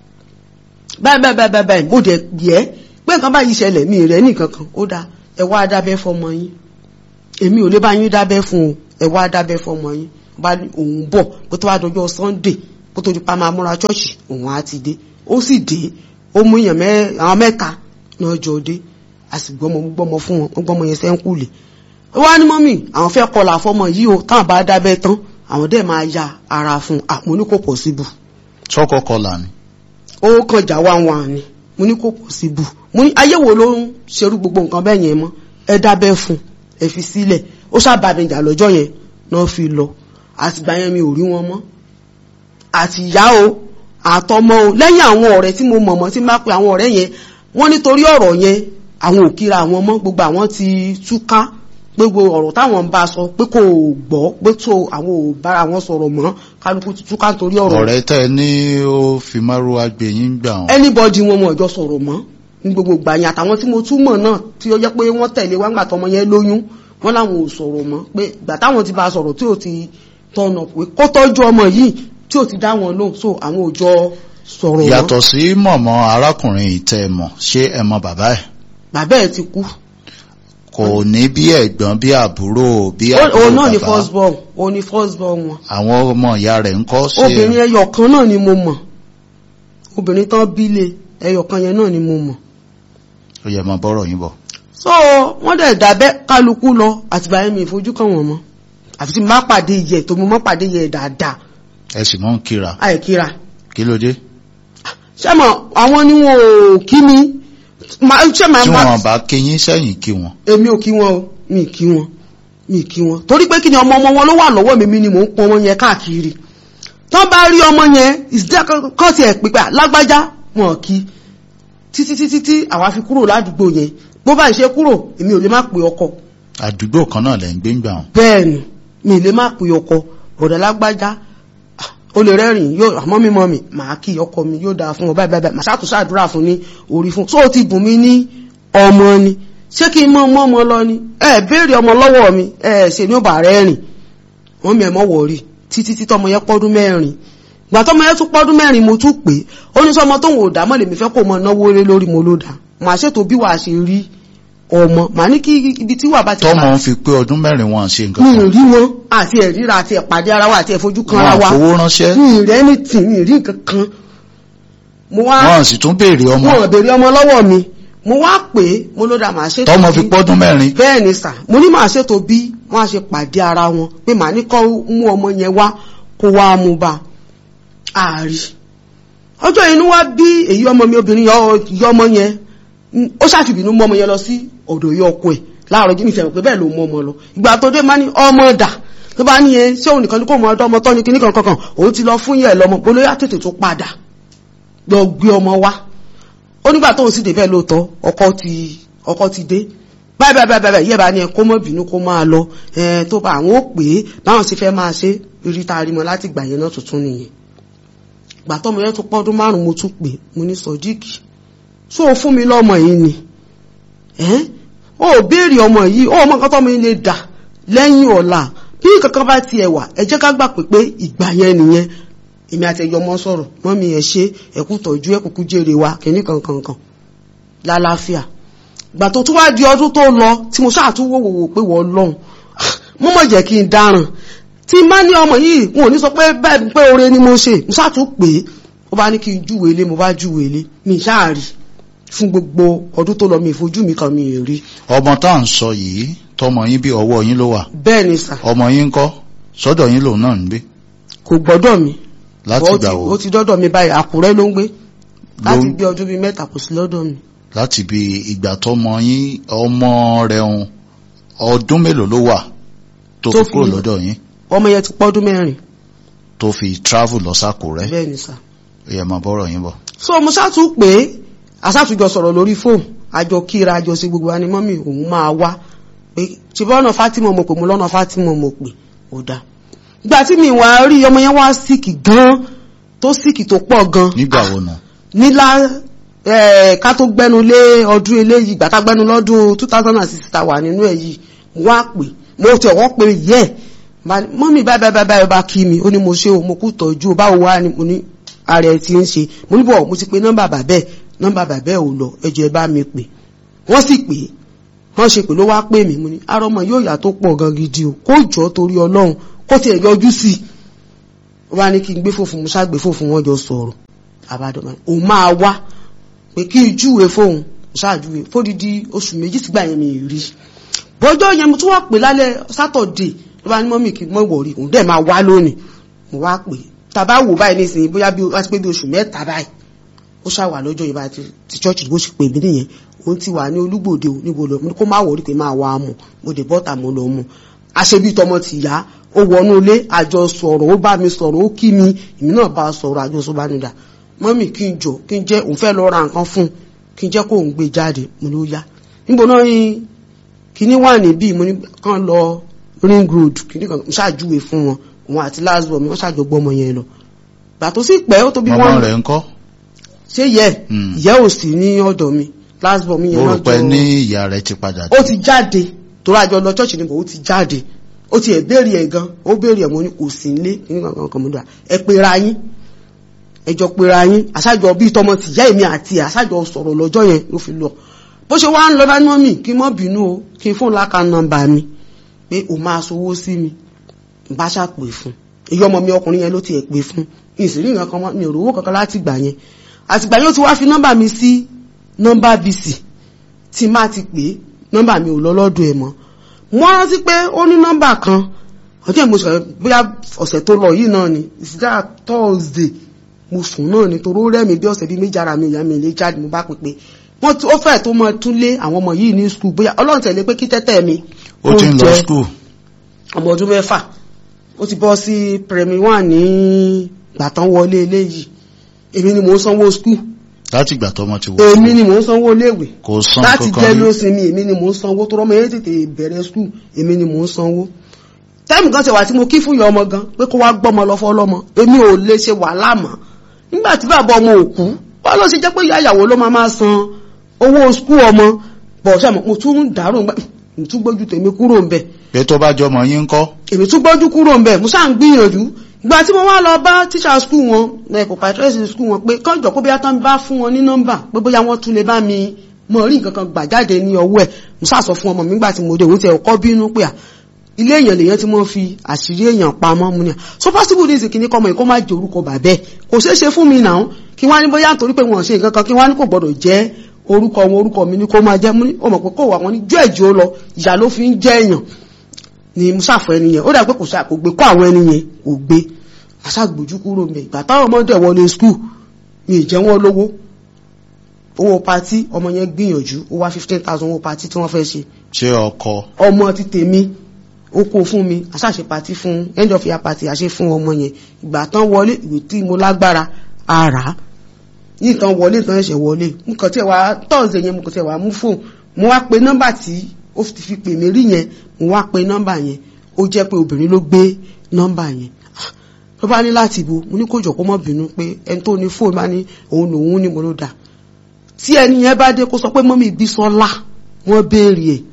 báyìí báyìí báyìí báyìí báyìí mo dẹ̀ yẹ pé nǹkan báyìí ṣẹlẹ̀ mi rẹ̀ nìkan kan ó dáa ẹ wá dábẹ́ fọmọ yín èmi ò lè bá yín dábẹ́ fún o ẹ wá dábẹ́ fọmọ yín bá ní òun bọ̀ kó tó wá dọjọ́ Sunday kó tó di pa máa múra ṣọ́ọ̀ṣì òun á ti dé ó sì dé ó mú èèyàn mẹ́ àwọn mẹ́ta náà jọ dé a sì gbọ́mọ gbọ́mọ fún wọn wọ́n gbọ́mọ yẹn sẹ́ńkùlì ó wá ní mọ́mì àwọn fẹ́ kọlà fọmọ yìí o táwọn bá dábẹ́ tán àwọn dẹ̀ máa ya ara fún un àmọ́ ní kò possible sọ́kọ̀ kọlà ni ó kàn já wá wọn ni mo ní kò possible mo ní ayé wo ló ń ṣerú gbogbo nǹkan bẹ́ẹ̀ yẹn mọ́ ẹ dábẹ́ fún ẹ fi sílẹ̀ ó sábà mi jà lọ́jọ́ yẹn náà fi lọ àtìgbà yẹn mi ò rí wọn mọ́ àti ìyá o àtọmọ o lẹ́yìn àwọn ọ̀rẹ́ tí mo mọ̀mọ́ tí má pe àwọn ọ̀rẹ́ yẹn wọ́n nítorí ọ̀rọ̀ yẹn àwọn ò kíra àwọn mọ́ gbogbo àwọn ti túká gbogbo ọ̀rọ̀ táwọn ń bá a sọ pé kò gbọ́ pé tó àwọn ò bára wọn sọ̀rọ̀ mọ́ kálukú ti túká nítorí ọ̀rọ̀ ọ̀rẹ́ tẹ́ ẹ ní ó fi márùwá gbé yín gbà wọn anybody wọn wọn ìjọ sọ̀rọ̀ mọ́ ní gbogbo ìgbà yẹn àtàwọn tí mo túmọ̀ náà tí ó jẹ́ pé wọ́n tẹ̀lé wá ńgbà tọmọ yẹn lóyún wọ́n láwọn ò sọ̀rọ̀ mọ́ pé ìgbà táwọn ti bá a sọ̀rọ̀ tí ò ti tọ̀nà pé kó tọ́jú ọmọ yìí tí ò ti dá wọn lóhùn so àwọn ò jọ sọ̀rọ̀ mọ́ yàtọ̀ sí mọ̀mọ́ arákùnrin ìtẹ́ ẹ mọ̀ ṣé ẹ mọ̀ bàbá ẹ̀ bàbá ẹ̀ ti kú kò ní bí ẹ̀gbọ́n bí àbúrò bí Ó- àbúrò òun náà ni bàbá first born òun ni first born wọn àwọn ọmọ ìyá rẹ̀ ń kọ́ sí obìnrin ẹyọ kan náà ni mo mọ̀ obìnrin tán bílé ẹyọ kan yẹn náà ni mo mọ̀ ó yẹ mọ bọ́rọ̀ yín bọ̀ so wọ́n dẹ̀ dábẹ́ kálukú lọ àtìgbà yẹn mi ìfojú kan wọ́n mọ́ àfi tí mo bá pàdé yẹ tó mo mọ́ pàdé yẹ dáadáa ẹ sì mọ́ ń kíra àìkíra kí ló dé ṣé mọ̀ àwọn ni wọn ò kí mi Ma- ṣé màá tí máa wọn bá kí yín sẹ́yìn kí wọn èmi ò kí wọn o mi ì kí wọn mi ì kí wọn torí pé kí ni ọmọ ọmọ wọn ló wà lọ́wọ́ mi mi ni mò ń pọn ọmọ yẹn káàkiri tán bá rí ọmọ yẹn ìsìdá kan ti ẹ̀ pípẹ́ lágbájá wọn kí títí títí tí àwa fi kúrò ládùúgbò yẹn bó bá ìṣe kúrò èmi ò lè má pè ọkọ àdúgbò kan náà lẹ́ ń gbé ń gbà wọn bẹ́ẹ̀ ni mi ì lè má pè ọkọ bọ̀dọ̀ lágbájá ah, o lè rẹ́rìn yóò àmọ́ mi mọ́ mi màá kí ọkọ mi yóò dáa fún ọ báyìí báyìí màá ṣàtúnṣe àdúrà fún ní orí fún so ti bùn mí ní ọmọ ni ṣé kí n mọ ọmọ ọmọ lọ ni ẹ béèrè ọmọ lọ́wọ́ mi ẹ ṣe ní ọba rẹ rìn wọ́n mi ẹ̀ mọ́ wọ̀rí títí tí tọmọ yẹn pọ́dún mẹ́rin ìgbà tọmọ yẹn tún pọ́dún mẹ́rin mo tún pè é ó ní sọmọ tóun ò dá mọ́ lèmi fẹ́ kó mọ náwó lé lórí mo ló dá màá ṣètò bí wàá ṣe rí ọmọ màá ní kí ibi tí wà bá ti tọ́mọ ń fi pé ọdún mẹ́rin wọn ṣe nǹkan mi ì kan rí wọn àti ẹ̀ríra àti ẹ̀pàdé ara wa àti ẹ̀fojú kan ara wọn wa fowó ránṣẹ́ mi ì rẹ́ ní tì mi ì rí nǹkan kan mo wá wọn sì tún béèrè ọmọ wọn ò béèrè ọmọ lọ́wọ́ mi mo wá pè é mo ló dá màá ṣètò tọ́mọ bí- fi pọ́dún mẹ́rin bẹ́ẹ̀ ni sà mo ní màá ṣètò bí wọ́n á ṣe pàdé ara wọn pé màá ní kọ́ mú ọmọ yẹn wá kó wá mú bá ààrí ọjọ́ inú wá bí èyí ọmọ mi obìnrin yọ yọ ọmọ yẹn mm, ó ṣàfihàn mú ọmọ yẹn lọ sí ọ̀dọ̀ yọ ọkọ ẹ̀ láàárọ̀ jí mi fẹ̀rẹ̀ pé bẹ́ẹ̀ ló mú ọmọ lọ ìgbà tó dé má ní ọmọ dà tó bá ní yẹn ṣé òun nìkan ní kó mọ ọdọ ọmọ tọ́ ní kíní kankan kan òun ti lọ fún yẹ lọmọ olóyà tètè tó padà lọ gbé ọmọ wá ó nígbà tóun sì débẹ̀ lóòótọ́ ọkọ ti ọkọ ti dé báyìí báyìí báyìí báyìí yẹ́ba ni ẹ kó mọ́ bínú kó máa lọ ẹ tó bá àwọn ó pè é báwọn sì fẹ́ máa ṣe rí ta rí mọ́ láti gbà yẹn náà tuntun nìyẹn gbà tọ́mọ yẹn tún pọ́dún márùn-ún mo tún pè é mo ní sọ̀díkì so fún mi lọ́mọ yìí ni ẹ́ ó béèrè ọmọ yìí ó ọmọ kan tọ́mọ yìí lè dà lẹ́yìn ọ̀la bí kankan bá tiẹ̀ wà ẹ jẹ́ ká gbà pé pé ìgbà yẹn nìyẹn èmi àti ẹ̀yọ́ ọmọ sọ̀rọ̀ mọ́mí ẹ̀ ṣe ẹ̀kú tọ́jú ẹ̀kúkú jèrè wa kìíní kankankan lálàáfíà gbà tó tún wá di ọdún tó lọ tí mo ṣáà tún wòwò pé wọ́n lọ́hùn mo mọ̀ jẹ́ kí n dáràn tí má ní ọmọ yìí wọn ò ní sọ pé bẹ́ẹ̀ pé oore ni mo ṣe mo ṣáà tún pè é ó bá ní kí n júwèé lé mo bá júwèé lé mi ṣáà rí fún gbogbo ọdún tó lọ mi ìfojú mi kan mi ì rí ọmọ tá à ń sọ yìí tọmọ yín bí ọwọ́ yín ló wà bẹ́ẹ̀ ni sà ọmọ yín ń kọ́ sọ́dọ̀ yín lòun náà ń gbé kò gbọ́dọ̀ mi láti ó gbà ti- wo ó ti dọ́dọ̀ mi báyìí àkúrẹ́ ló ń gbé láti Ló- bí ọdún bíi mẹ́ta kò sí lọ́dọ̀ mi láti bí ìgbà tọmọ yín ọmọ rẹ̀ ń ọdún mélòó ló wà tó Tó fi kúrò fi- lọ́dọ̀ yín ọmọ yẹn ti pọ́dún mẹ́rin tó fi travel lọ sákòrẹ́ bẹ́ẹ̀ ni sà èèyàn máa bọ́rọ̀ yín bọ̀. so mo ṣáàtú pé aṣáàtújọ sọ̀rọ̀ lórí fóònù àjọ kíra àjọ sí gbogbo ani mọ́mì òun máa wá pé ṣe bọ́ ọ̀nà Fátímọ̀ mo pè mo lọ́nà Fátímọ̀ mo pè ó dá ìgbà tí mi wà rí ọmọ yẹn wá síkì gan tó síkì tó pọ̀ gan nígbà wo nù nílá eh, ká tó gbẹ́nu lé ọdún eléyìí ìgbà tá gbẹ́nu lọ́dún 2006 ta wà nínú ẹ̀ yìí mo wá pè mo ti ọ̀wọ́ pé yẹ́ mọ́mí báyìí báyìí báyìí bá kí mi ó ní mo ṣe o mo kú tọ́jú o báwo wá ni mo ní ara ẹ̀ ti ń ṣe mo ní bọ̀ mo ti pe nọ́mbà bàbẹ́ nọ́mbà bàbẹ́ ò lọ ẹjọ́ ẹ bá mi pè wọ́n sì pè é wọ́n ṣe pè ló wá pè mí mo ní ara ọmọ yóò yà tó pọ̀ gan gidi o kó jọ torí ọlọ́run kó tiẹ̀ yọjú sí i ó bá ní kí n gbé fòfin mo ṣàgbé fòfin wọn jọ sọ̀rọ̀ àbádọ́mọ òun máa wá pé kí n júwe fóun ṣáàjúwe fódìdí oṣù méjì sígbà yẹn mi rí bọ́jọ́ yẹn mo tún wá pè lálẹ́ sátọ̀dé ló bá ní mọ́mì kí n mọ̀ wọ̀rí òun dẹ̀ máa wá lónìí mo wá pè tàbá wò báyìí nísìnyí bóyá bí wá sí pé bí oṣù mẹ́ta báyìí ó ṣàwà lọ́jọ́ yìí báyìí ti- ti chọ́ọ̀chì bó ṣe pè mí nìyẹn òun ti wà ní olúgbòde ò níbo lọ mo ní kó má wọ̀rí pé máa wá a mọ̀ mo dé bọ́tà mo lọ mọ̀ àṣebí tọmọ ti yá ó wọnú ilé àjọ sọ̀rọ̀ ó bá mi sọ̀rọ̀ ó kí mi èmi náà bá a sọ̀rọ̀ àjọ sọ bá nídà mọ́mì kí n jọ kí n jẹ́ òun fẹ́ lọ ra nǹkan fún un kí n jẹ́ kó òun gbé jáde mo ló yá níbo náà yín kíní wà níbí mo ní kàn lọ ring road kíní kan mo ṣàjúwe fún wọn òun àti last born mi wọ́n ṣàjọ gbọ́mọ yẹn lọ gbà tó sì pẹ́ ó tó bí màmá wọ́n rẹ̀ ń kọ́ ṣé yẹ Mm. ìyẹ́ ò sí ní ọ̀dọ̀ mi last born mi mo yẹn rò náà pé jọ ní ìyá rẹ̀ ti padà ó ti jáde tó rájọ lọ church níbo ó ti jáde ó ti ẹ̀ béèrè ẹ̀ gan ó béèrè ẹ̀ mo ní kò sí nílé kíní kankan kan mo dà ẹ pera yín ẹjọ pera yín àṣàjọ bíi tọmọ tìyá èmi àti ẹ̀ àṣàjọ sọ̀rọ̀ lọ́jọ́ yẹn ló fi lọ bó ṣe wá ń lọ dání mọ́mì kí n mọ́ bínú o kí n fóun láka nọ́mbà mi pé o máa sowó sí mi n bá ṣàpè fún èyí ọmọ mi ọkùnrin yẹn ló ti ẹ̀ pè fún ìsìrí nǹkan kan mọ́ mi ò rówó kankan láti gbà yẹn àtìgbà yẹn ó ti wá fi nọ́mbà mi sí nọ́mbà bc tí má ti pè é nọ́mbà mi ò lọ lọ́dọ̀ ẹ̀ mọ́ mo rántí pé ó ní nọ́mbà kan ọjọ́ ìmọ̀ sọ̀rọ̀ bóyá ọ̀sẹ̀ tó lọ yìí náà ni ìsìdá thursday mo sùn náà ni torí ó rẹ́ mi bí ọ̀sẹ̀ bíi méjì ara mi ìyá mi lè jáde mo bá pè pé wọ́n ti ó fẹ́ tó mọ tún lé àwọn ọmọ yìí ní skul bóyá ọlọ́run tẹ̀lé pé kí tẹ́tẹ́ mi ó ti ń lọ jẹ́ skul ọmọ ọdún mẹ́fà ó ti bọ́ sí premi one ní gbàtán wọlé eléyìí èmi ni mò ń sanwó skul láti ìgbà tọmọ ti wọ èmi skul ni mò ń sanwó léèwé kò san láti kankan jẹ́ rí ló sinmi èmi ni mò ń sanwó tó rọ́mọ yẹn tètè bẹ̀rẹ̀ skul èmi ni mò ń sanwó táìmù kan ṣe wà tí mo kí fún ìyá ọmọ gan pé kó wá gbọ́mọ lọ fọ́lọ́mọ èmi ò lè ṣe wàhálà mọ́ nígbà tí bàbá ọmọ òkú wọ́n ló ṣe jẹ́ pé ìyá ìyàwó ló máa máa san owó skul ọmọ bọ̀ ṣe mo tún ń dàrú mo tún gbójú tèmi kúrò ń bẹ̀ pé tó bá jọmọ yín ń kọ́ èmi tún gbójú kúrò ń bẹ̀ mo ṣáà ń gbìyànjú ìgbà tí mo wá lọ bá tíṣà skul wọn ẹ̀kọ́ pàtẹ́sì skul wọn pé kọ́jọ́ kó bóyá tán bá fún wọn ní nọ́mbà pé bóyá wọ́n tún lè bá mi mọ rí nǹkan kan gbà jáde ní ọwọ́ ẹ̀ mo ṣáà sọ fún ọmọ mi nígbà tí mo dé òun ti ẹ̀kọ́ bínú pé à ilé èèyàn lèèyàn tí wọ́n fi àṣírí èèyàn pamọ́ mu ni à so possible ní ìsìnkí ní kọ́mọ yìí kó má jẹ orúkọ bàbẹ́ kò ṣeé ṣe fún mi náà kí wọ́n á ní bóyá nítorí pé wọ́n ṣe nǹkan kan kí wọ́n á ní kò gbọ́dọ̀ jẹ́ orúkọ wọn orúkọ mi ní kó máa jẹ́ mú ní ọmọ pé kó wà wọn ní jẹ́ ẹ̀jọ́ lọ ìyá ló fi ń jẹ́ èèyàn ni mo ṣàfọ ẹni yẹn ó dà pé kò ṣe kò gbé kó àwọn ẹni yẹn kò gbé aṣáàgbójú kúrò mẹ ìgbà táwọn ọmọdé wọlé skul mi ì jẹ wọn lówó owó patí ọmọ yẹn gbìyànjú ó wá fifteen thousand owó patí tí wọ́n fẹ́ ṣe ṣé ọkọ ọmọ ti tèmi ó kó fún mi aṣáṣe patí fún end of year party àṣẹ fún ọmọ yẹn ìgbà tán wọlé ìwé tí mo lágbára ara ní ìtàn wọlé ìtàn ẹ̀ṣẹ̀ wọlé mo kàn tiẹ̀ wá tọ́ọ̀sẹ̀ yẹn mo kàn tiẹ̀ wá mú fóònù mo wá pe nọ́mbà tí ó ti fi pè mí rí yẹn mo wá pe nọ́mbà yẹn ó jẹ́ pé obìnrin ló gbé nọ́mbà yẹn ló bá ní láti ibo mo ní kó jọ kó mọ́ bínú pé ẹni tó ní fóònù bá ní òun lòun ní mo ló dà tí ẹni yẹn bá dé kó sọ pé mọ́mí Bísọ́lá wọ́n béèrè ẹ̀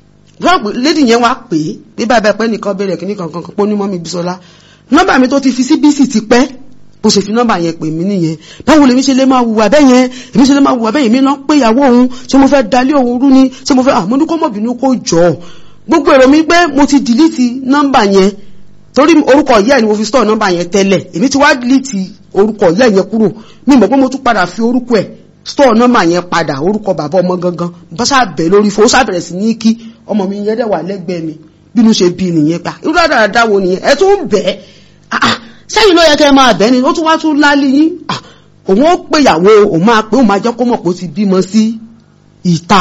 lédi yẹn wá pè é bí bàbá ẹ̀pẹ́ nìkan béèrè kí nìkan kankan pé ó ní mọ́mí Bísọ́lá nọ́mbà mi tó ti fi sí bísì ti pẹ́ bó ṣe fi nọ́mbà yẹn pè mí nìyẹn báwo lèmi ṣe lè máa wùwà bẹ́ẹ̀ yẹn èmi ṣe lè máa wùwà bẹ́ẹ̀ yẹn mi náà pé ìyàwó òun ṣé mo fẹ́ dalé òun rú ni ṣé mo fẹ́ àmọ́ ní kó mọ̀ bínú kó jọ gbogbo èrò mi pé mo ti dìlítì nọ́mbà yẹn torí orúkọ ìyá ẹ̀ ni mo fi store nọ́mbà yẹn tẹ́lẹ̀ èmi ti wá dìlítì orúkọ ìyá yẹn kúrò mi mọ̀ pé mo tún padà fi orúkọ ẹ̀ store nọ́mbà yẹn padà orúkọ bàbá ọmọ gangan bá sábẹ̀ lórí fún ó sábẹ̀rẹ̀ sí ní kí ọmọ mi yẹn dẹ̀ wà lẹ́gbẹ̀ẹ́ mi bínú ṣe bí nìyẹn pa irú àdàdà wo nìyẹn ẹ tún bẹ́ẹ̀ sẹ́yìn ló yẹ kẹ́ máa bẹ́ẹ̀ ni ó tún wá tún lálé yín òun ó péyàwó òun máa pé òun máa jẹ́ kó mọ̀ pé ó ti bímọ sí ìta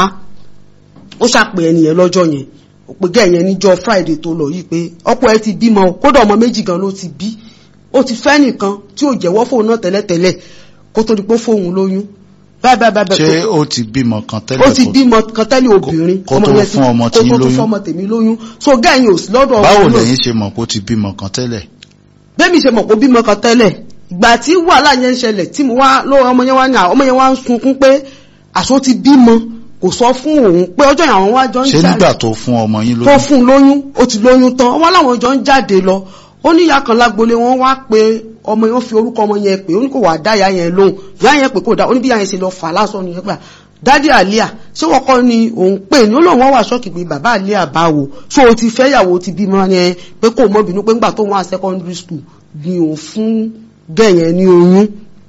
ó ṣàpè ẹnìyẹn lọ́jọ́ yẹn òpè gẹ̀yẹn níjọ́ friday tó lọ yìí pé ọ̀pọ̀ ẹ ti bímọ kódà ọmọ méjì gan ló ti bí ó ti fẹ́ nìkan tí ò jẹ́wọ́ fóun náà tẹ́lẹ̀tẹ́lẹ̀ kó tó di pé fóun lóyún ṣé ó ti bímọ kan tẹ́lẹ̀ ó ti bímọ kan tẹ́lẹ̀ obìnrin kó tó fún ọmọ tí ń kó tó lóyún fún ọmọ tèmi lóyún so gẹ̀yìn ò sí lọ́dọ̀ báwo ọmọ náà lẹ́yìn ṣe mọ̀ pé ó ti bímọ kan tẹ́lẹ̀ bẹ́ẹ̀mi ṣe mọ̀ pé bímọ kan tẹ́lẹ̀ ìgbà tí wàhálà yẹn ń ṣẹlẹ̀ tí mo wá lọ́wọ́ ọmọ yẹn wá ní àwọn ọmọ yẹn wá ń sunkún pé àṣọ ti bímọ kò sọ fún òun pé ọjọ́ yẹn àwọn wá jọ ń ṣé jáde nígbà tó fún ọmọ yín tó lóyún fún un lóyún ó ti lóyún tán wọn láwọn jọ ń jáde lọ ó ní ìyá kan lágbolé wọn wá pé ọmọ yẹn fi orúkọ ọmọ yẹn pé ó ní kò wá dá ìyá yẹn lóhùn ìyá yẹn pé kò dá ó ní bí ìyá yẹn ṣe lọ fà lásán nìyẹn gbà dádì àlíà ṣé wọn kọ́ ni òun pè ní ó lóun wọ́n wà ṣọ́ọ̀kì pé bàbá àlíà báwo ṣó o ti fẹ́ yàwó ti bímọ yẹn pé kò mọ́ bínú pé ńgbà tó wọn à secondary school ni òun fún gẹ̀yẹn ní oyún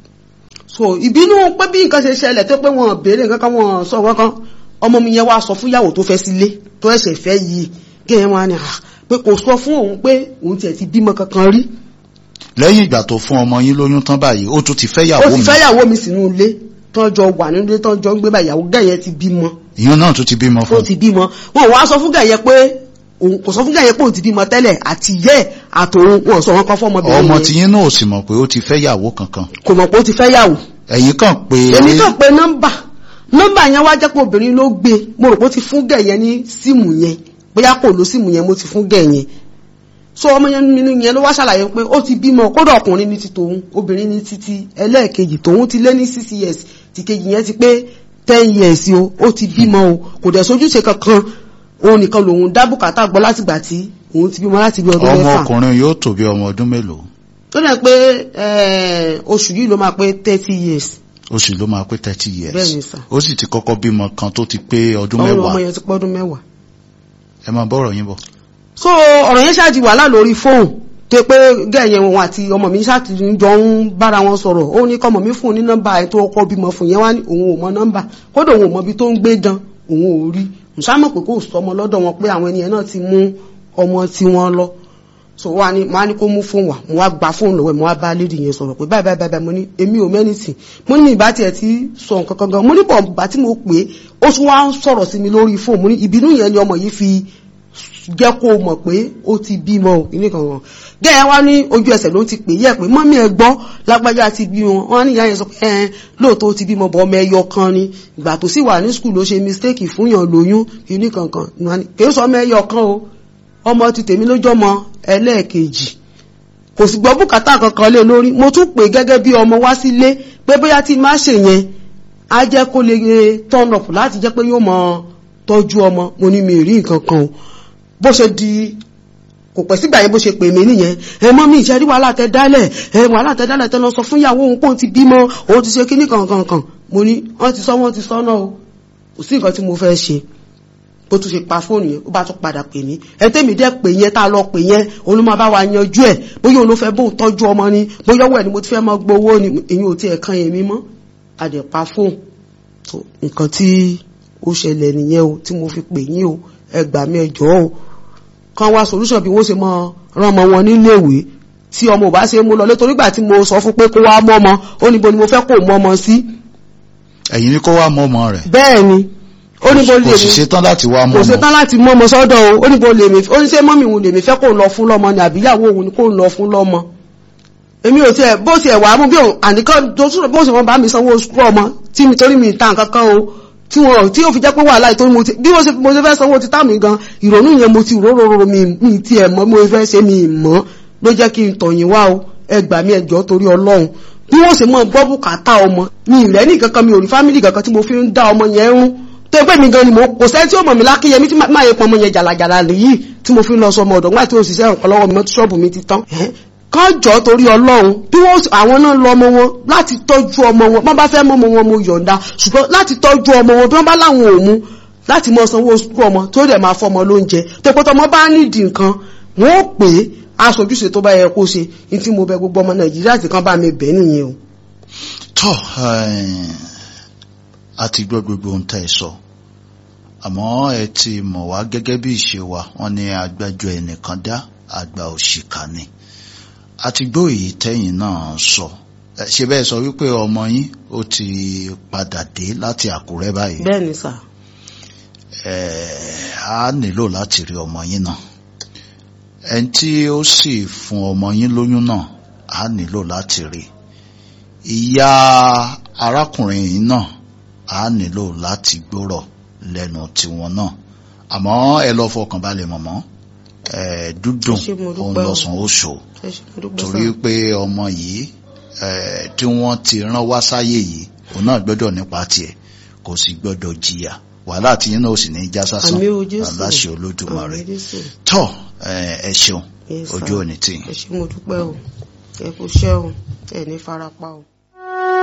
so ìbínú pé bí nǹkan ṣe ṣẹlẹ̀ tó pé wọn béèrè nǹkan kan wọn sọ wọn kan ọmọ mi yẹn wá sọ fún yàwó tó fẹ́ sílé tó ẹ̀ṣẹ̀ fẹ́ yìí gẹ̀yẹn wọn ni ah pé kò sọ fún òun pé òun tiẹ̀ ti bímọ kankan rí lẹ́yìn ìgbà tó fún ọmọ yín lóyún tán báyìí ó tún ti fẹ́ ó yàwó ti mi fẹ́ yàwó mi sínú ilé tọ́jọ́ wà nínú ilé tọ́jọ́ ń gbé bá ìyàwó gẹ̀yẹn ti bímọ ìyún náà tún ti bímọ ó fún ti bímọ wọn wá sọ fún gẹ̀yẹ pé òun kò sọ fún gẹ̀yẹ pé òun ti bímọ tẹ́lẹ̀ àti yẹ́ àtòun wọn sọ wọn kan fún ọmọbìnrin ọmọ yẹn tí yín náà ò sì mọ̀ pé ó ti fẹ́ yàwó kankan kò mọ̀ pé ó ti fẹ́ yàwó ẹ̀yin kàn pé èmi kàn pé nọ́mbà nọ́mbà yẹn wá jẹ́ pé obìnrin ló gbé mo rò pé ó ti fún gẹ̀yẹ ní síìmù yẹn bóyá kò lo síìmù yẹn mo ti fún gẹ̀yẹn so ọmọ yẹn nínú yẹn ló wá ṣàlàyé pé ó ti bímọ kódà ọkùnrin ní ti tòun obìnrin ní títí ẹlẹ́ẹ̀kejì tòun ti lé ní six years tìkejì yẹn ti pé ten years o ó ti bímọ o kò dẹ̀ sojúṣe kankan òun nìkan lòun dá bùkátà gbọ́ látìgbà tí òun ti bímọ láti bí ọdún ọmọ mẹ́fà ọkùnrin yóò tó bí ọmọ ọdún mélòó tó dẹ̀ pé eh, oṣù yìí ló máa pé thirty years oṣù ló máa pé thirty years Bẹ́ẹ̀ni sà. ó sì ti kọ́kọ́ bímọ kan tó ti pé ọdún ọmọ ọmọ mẹ́wàá yẹn ti pọ́dún mẹ́wàá ẹ máa bọ́rọ̀ yín bọ̀ so ọ̀rọ̀ yẹn ṣáàjì wàhálà lórí fóònù tó pé gẹ̀yẹ̀ wọn àti ọmọ mi ṣáàtì jọ ń bára wọn sọ̀rọ̀ ó ní kọmọ mi fún un ní nọ́mbà ẹ̀ tó kọ́ bímọ fún yẹn wá ní òun ò mọ nọ́mbà kódà òun ò mọ ibi tó ń gbé gan òun ò rí nsámọ̀ pé kò sọmọ lọ́dọ̀ wọn pé àwọn ènìyàn náà ti mú ọmọ tí wọ́n lọ so wá ní mo á ní kó mú fóònù wá mo wá gba fóònù lọ́wọ́ ẹ̀ mo wá bá lédi yẹn sọ̀rọ̀ pé báyìí báyìí báyìí mo ní èmi ò mẹ́nìtì mo ní ìbá tiẹ̀ ti sọ nǹkan kan gan mo ní bọ̀ bá tí mo pè é ó tún wá ń sọ̀rọ̀ sí mi lórí fóònù mo ní ìbínú yẹn ni ọmọ yìí fi jẹ́ kó o mọ̀ pé ó ti bímọ o ilé kan wọn gẹ́gẹ́ wá ní ojú ẹsẹ̀ ló ti pè yẹ pé mọ́mí ẹ gbọ́ lágbájá ti bí wọn wọn ní ìyá yẹn sọ pé ẹn lóòótọ́ ó ti bímọ bọ́ ọmọ ẹyọ kan ni ìgbà tó sì wà ní skul ló ṣe mistake fún yàn lóyún ilé kankan kì í sọ ọmọ ẹyọ kan o ọmọ ti tèmi lójọ́ ọmọ ẹlẹ́ẹ̀kejì kò sì gbọ́ bùkátà kankan lé lórí mo tún pè gẹ́gẹ́ bí ọmọ wá sílé pé bóyá tí má ṣe yẹn á jẹ́ kó lè turn up láti jẹ́ pé yóò mọ tọ́jú ọmọ mo ní mi rí nǹkan kan o bó ṣe di kò pẹ́ sígbà yẹn bó ṣe pè mí nìyẹn ẹ mọ́ mi ìṣẹ́rí wàhálà tẹ dálẹ̀ ẹ wàhálà tẹ dálẹ̀ tẹ lọ sọ fún ìyàwó òun pòun ti bímọ òun ti ṣe kíní kankankan mo ní wọ́n ti sọ wọ́n ti sọ náà o kò sí nǹkan tí mo fẹ́ ṣe bó tún ṣe pa fóònù yẹn ó bá tún padà pè mí ẹ tẹ́mi dẹ́ pè yẹn tá a lọ pè yẹn òun ló máa bá wa yanjú ẹ̀ bóyá òun ló fẹ́ bóun tọ́jú ọmọ ni bóyá ọwọ́ ẹ̀ ni mo ti fẹ́ mọ gbowó ni èyí ò tiẹ̀ kan èmi mọ́ àdẹ̀pá fóònù tó nǹkan tí ó ṣẹlẹ̀ nìyẹn o tí mo fi pè yín o ẹ gbà mí ẹ jọ̀ọ́ o kan wá solution bí wọ́n ṣe mọ rán ọmọ wọn níléèwé tí ọmọ ò bá ṣe mú lọ lé torí gbà tí mo sọ fún pé kó wá mọ́ ọmọ ó níbo ni mo fẹ́ kó mọ́ ọmọ sí. ẹ̀yin ni kó wá mọ́ ọmọ rẹ̀ bẹ́ẹ̀ ni ó níbo lè kò sì ṣetán láti wá mọ́ kò ọmọ ṣetán láti mọ́ ọmọ sọ́dọ̀ o ó níbo lèmi ó ní ṣé mọ́mì òun lèmi fẹ́ kó lọ fún lọ́mọ ni àbíyàwó òun ni kó lọ fún lọ́mọ èmi ò tiẹ̀ bó tiẹ̀ wà á mú bí òun àníkàn tó túnbọ̀ bó ṣe wọ́n bá mi sanwó sukú ọmọ tí mi torí mi ta nǹkan kan o tí wọn tí ó fi jẹ́ pé wàhálà ìtorí mo ti bí mo ṣe mo ṣe fẹ́ sanwó ti tá mi gan ìrònú yẹn mo ti róróró mi mi ti ẹ̀ mọ́ mo fẹ́ ṣe mi mọ́ ló jẹ́ kí n tọ̀yìn wá o ẹ gbà mí ẹjọ́ torí ọlọ́run bí wọ́n ṣe mọ́ gbọ́ bùkátà ọmọ mi ìrẹ́ ní kankan mi ò rí fámìlì kankan tí mo fi ń dá ọmọ yẹn rún tó pé mi gan ni mo kò sẹ́ni tí ó mọ̀ mí lákìyẹmí tí máa yẹ pọ̀ ọmọ yẹn jàlàjàlà nìyí tí mo fi ń lọ sọ ọmọ ọ̀dọ̀ nígbà tí òṣìṣẹ́ nǹkan lọ́wọ́ mi mọ́tò ṣọ́ọ̀bù mi ti tán kán jọ torí ọlọ́run bí wọ́n àwọn náà lọ ọmọ wọn láti tọ́jú ọmọ wọn wọ́n bá fẹ́ mọ́ ọmọ wọn mo yọ̀ǹda ṣùgbọ́n láti tọ́jú ọmọ wọn bí wọ́n bá láwọn ò mú láti mọ sanwó sukú ọmọ tó dẹ̀ máa fọmọ lóúnjẹ tó pé tọmọ bá nídìí nǹkan wọ́n ó pè é aṣojúṣe tó bá yẹ kó ṣe ní tí mo bẹ gbogbo ọmọ nàìjíríà tí kan bá mi bẹ̀ nìyẹn o. tọ́ a ti gbọ́ gbogbo ohun tẹ́ ẹ sọ àmọ́ ẹ ti mọ̀ wá gẹ́gẹ́ bí ìṣe wa wọ́n ní agbájọ ẹnìkan dá àgbà òṣìkà ni a ti gbọ́ èyí tẹ́yìn náà sọ ẹ, ṣe bẹ́ẹ̀ sọ wípé ọmọ yín ó ti padà dé láti àkúrẹ́ báyìí bẹ́ẹ̀ ni sà ẹ, a nílò láti rí ọmọ yín náà ẹni tí ó sì fún ọmọ yín lóyún náà a nílò láti rí ìyá arákùnrin yìí náà a nílò láti gbọ́rọ̀ lẹ́nu tiwọn náà àmọ́ ẹ lọ fọkàn balẹ̀ mọ̀mọ́ ẹ dúdùn Ẹ ṣé, mo dúpẹ́ òun o. lọ́sàn ó ṣò ẹ ṣe mo dúpẹ́ torí sà pé ọmọ yìí ẹ tí wọ́n ti rán wá sáyé yìí òun náà gbọ́dọ̀ nípa tiẹ̀ kò sì gbọ́dọ̀ jìyà wàhálà tí yín náà ò sì ní í já sásán àmì o jésù aláṣẹ olódùmarè àmì jésù tọ́ ẹ ẹ ṣeun Yes, sir. ojú òní tì yín. ẹ ṣe mo dúpẹ́ o ẹ kú iṣẹ́ o ẹ ní farapa o.